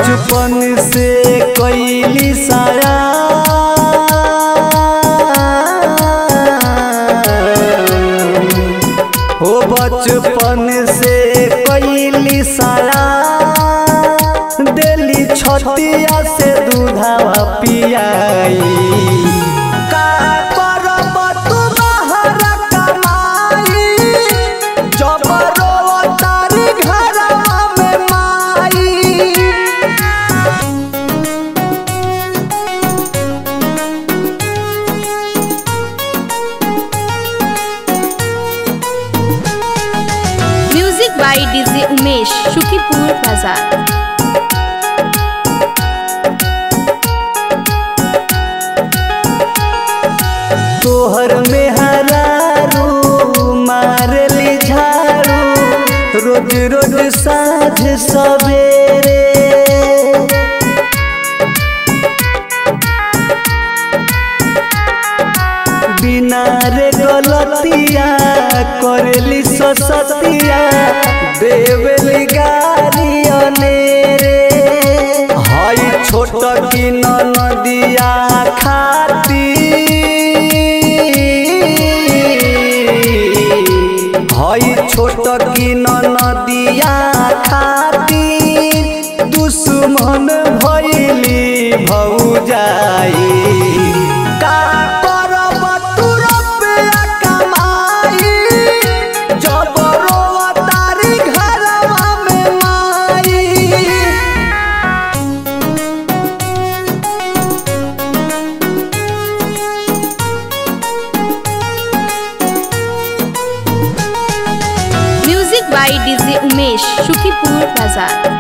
बचपन से कैली साया हो बचपन से कैली साया दिली छतिया से दूधावा पियाई का करब तू बाहर कमाई जब रोतारी घरवा में माई music by DJ Umesh Shukipur बाजार तोहर में हरारू मारली झाड़ू रोज रोज साँझ सवेरे बिना रे गलतिया करेली ससतिया देवली गारी अनेरे हई छोट की नदिया खाती हई छोट की नदिया खातिर दुश्मन भैली भौजाई का करब तू रुपया कमाई जब रोतारी घरवा में माई music by DJ Umesh Shukipur बाजार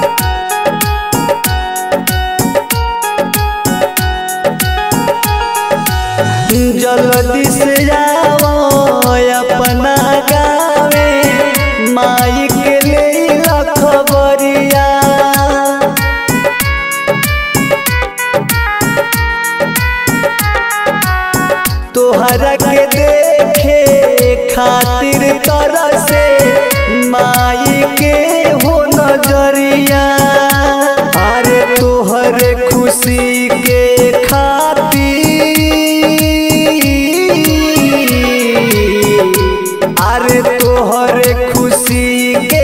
जल्दी से जाओ अपना गावे माई के ले खबरिया तोहरा के देखे खातिर तरह से माई के हो नजरिया अरे तोहरे खुशी के खातिर अरे तोहरे खुशी के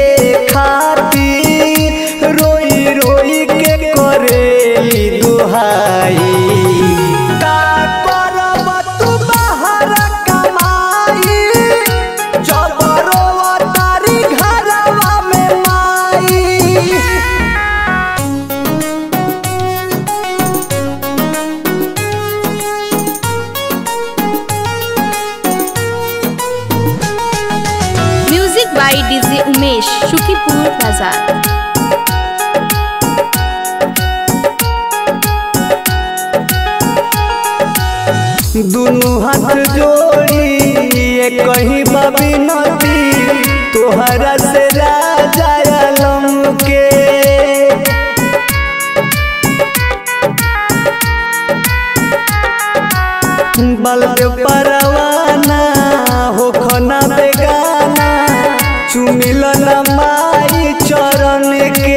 खातिर रोई रोई के करेली दुहाई का करब तू बाहर कमाई जब रोतारी घरवा में माई music by DJ Umesh Shukipur बाजार दुनू हाथ जोड़ी ये कहीं बबी नदी तोहरा से राजा आलम के बलदेव परवाना हो खना बेगाना चुमिल माई चरण के